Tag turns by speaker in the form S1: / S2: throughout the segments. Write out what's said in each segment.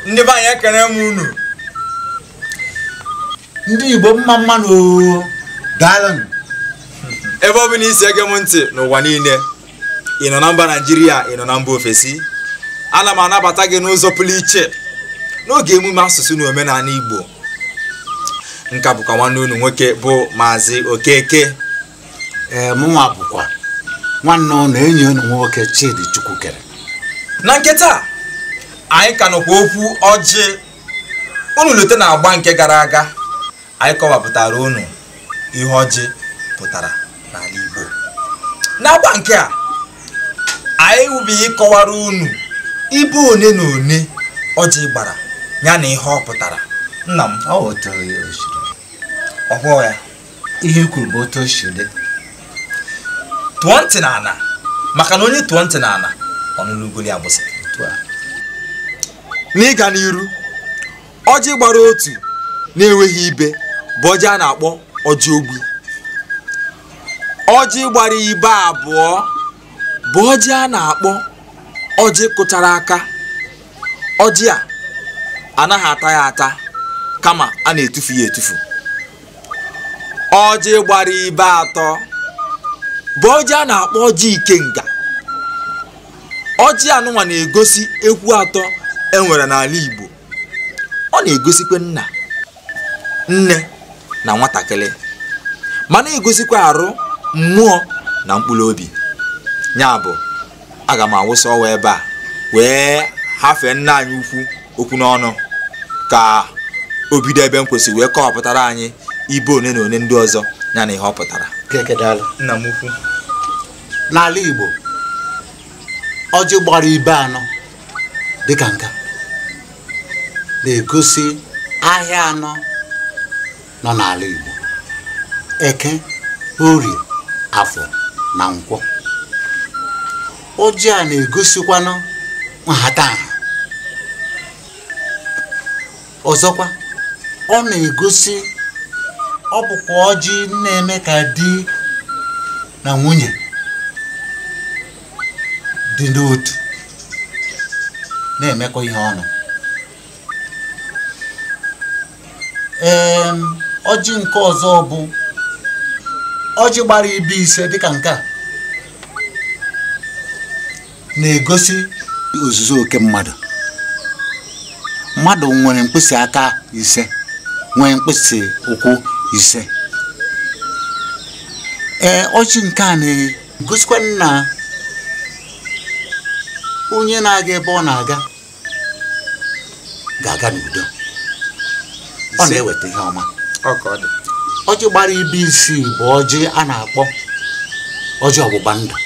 S1: ndị be anyị ekene m unu
S2: ndị igbo mma mmanụ oo daalụ
S1: ebe ọ bụ na isi ege m ntị n'ụwa niile ị nọ na mba naijiria ị nọ na mba ofesi ana m anabata gị n'ụzọ pụrụ iche n'oge emume asụsụ na omenala igbo nka bụkwa nwanne unu nwoke bụ maazị okeke
S2: ee mụnwa bụkwa nwanne ụnụ enyi ụnụ nwoke chidi chukwukere
S1: na nketa anyị ka nọkwa okwu ọjị unu lute na agba nke gara aga anyị kọwapụtara unu ihe ọjị pụtara n'ala igbo n'agba nke a anyị wubighị ịkọwara unu ibe one na one ọjị gbara ya na ihe ọ pụtara nna m
S2: ọ otu ya osiri
S1: ọhụụ ya
S2: ihe i kwuru bụ otu o si dị
S1: tụọ ntị n'ala maka na onye tụọ ntị n'ala ọnụnụ ugoli agbụsị
S2: otu a
S1: n'ịga n'iru ọjị gbara otu na-enweghị ibe bụ ọjị a na-akpọ ọjị ogbi ọjị gbara ibe abụọ bụ ọjị a na-akpọ ọjị kụchara aka ọjị a anaghị ata ya ata kama a na-etufu ya etufu ọjị gbara ibe atọ bụ ọjị a na-akpọ ọjị ikenga ọjị anụnwa na-egosi ekwu atọ enwere n'ala igbo ọ na-egosikwa nna nne na nwatakịrị ma na-egosikwa arụ mmụọ na mkpụrụ obi ya bụ aga m awụsa ọwa ebe a wee hafee nna anyị ukwu okwu n'ọnụ ka o bido ebe m kwesịrị wee kọwapụtara anyị ibe one na one ndị ọzọ ya na ihe ọ pụtara
S2: keke daalụ
S1: nna m ukwu
S2: n'ala igbo ọjị gbara ibe anọ dịka nka na-egosi ahịa anọ nọ n'ala igbo eke orie afọ na nkwọ ọjị a na-egosikwanụ nhatanha ọzọkwa ọ na-egosi ọ bụkwa ọjị na-eme ka di na nwunye dị n'otu na-emekọ ihe ọnụ ee ọjị nke ọzọ bụ ọjị gbara ibe ise dịka nke a na-egosi ozuzu oke mmadụ mmadụ nwere mkpịsị aka ise nwee mkpịsị ụkwụ ise ee ọjị nke a na-egosikwa na onye na-aga ebe ọ na-aga ga-aga n'udo ọ
S1: Ise.
S2: na-eweta ihe ọma
S1: ọka ọ dị
S2: ọjị gbara ibe isii bụ ọjị a na-akpọ ọjị ọgbụgba ndụ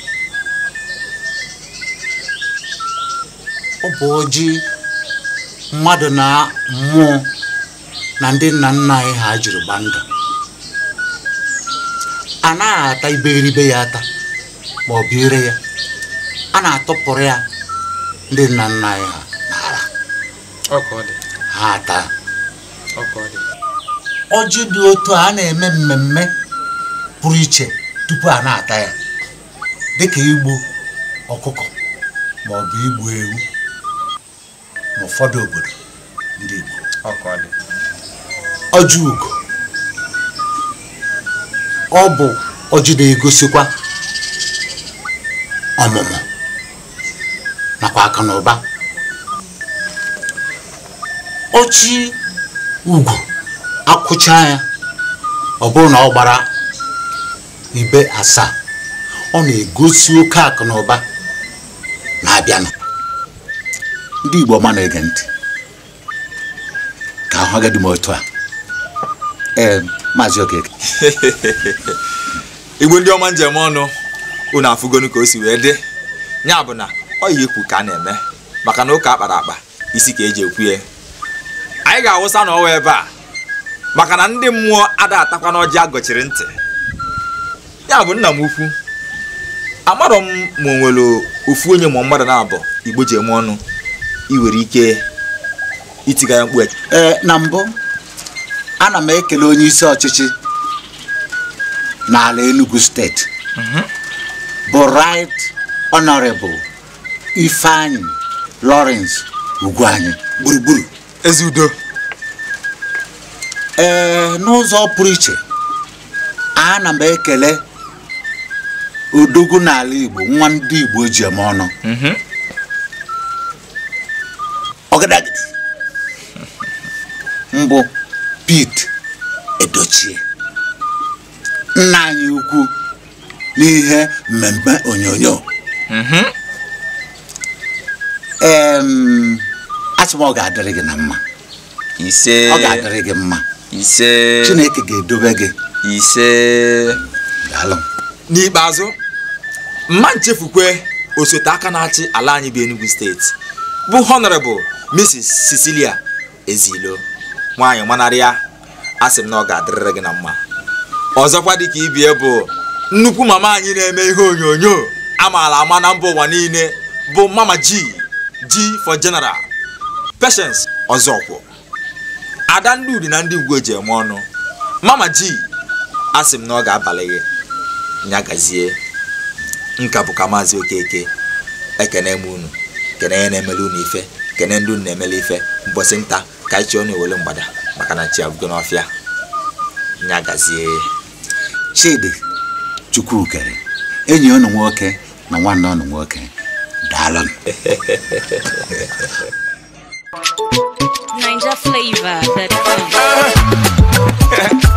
S2: ọ bụ ọjị mmadụ na mmụọ na ndị nna nna anyị ha jiri gba ndụ a naghị ata iberibe ya ata ma ọ bụ ire ya a na-atụpụrụ ya ndị nna nna anyị ha n'ala
S1: ọka ọ dị
S2: ha ata
S1: ọka ọ dị
S2: ọjị dị otu a na-eme mmemme pụrụ iche tupu a na-ata ya dịka igbu ọkụkọ ma ọ bụ igbu ewu n'ụfọdụ obodo ndị Igbo
S1: ọka ọ dị
S2: ọjị ugo ọ bụ ọjị na-egosikwa ọmụmụ nakwa akụ na ụba ọjị ugwu akwụcha ya ọ bụrụ na ọ gbara ibe asaa ọ na-egosi oke akụ na ụba na-abịanụ ndị Igbo ọma na-ege ntị ka ahụ agadi m otu a ee maazị okeke
S1: igbo ndị ọma njem ọnụ unu afụgonu ka o si wee dị ya bụ na ọ yi ekwu ka a na-eme maka na ụka akpara akpa isi ka eji ekwu ya anyị ga-awụsa na ọwa ebe a maka na ndị mmụọ ada atakwa n'ọjị agọchiri ntị ya bụ nna m ukwu amarọ m ma o nwere ofu onye ma mmadụ na-abụ igbo ji eme ọnụ iwere ike itiga ya mkpu
S2: ee na mbụ ana m ekele onye isi ọchịchị n'ala Enugu steeti bụ right honorable Ifeanyi Lawrence ugwu anyị
S1: gburugburu ezi udo
S2: ee n'ụzọ pụrụ iche ana m ekele odogwu n'ala igbo nwa ndị igbo ji eme ọnụ ọgadagidi mbụ pete edochie nna anyị ukwu n'ihe mmemme onyonyo em asị m ọ ga-adịrị gị na mma
S1: ise
S2: ọ ga-adịrị gị mma
S1: ise
S2: chineke ga-edobe gị
S1: ise
S2: daalụ
S1: n'ikpeazụ mma nchefukwe osote aka na-achị ala anyị bụ enugu steeti bụ honorable mrs cecilia ezilo nwaanyị manarịa asị m na ọ ga-adịrịrị gị na mma ọzọkwa dịka ibie bụ nnukwu mama anyị na-eme ihe onyonyo amaala ama na mba ụwa niile bụ mama g g for general patience ọzọkwụ ada ndị udi na ndị ngwe ji eme ọnụ mama g asị m na ọ ga-abalị gị nya gazie nka bụ ka maazị okeke ekene m unu kene ya na-emele unu ife kene ndị unu na-emele ife mbọsị nta ka anyị chọọ na-ewele mgbada maka na chi abụgo n'ọfịa nya gazie
S2: chidi chukwukere enyi unu nwoke na nwanne unu nwoke daalụ
S3: Ninja flavor. That's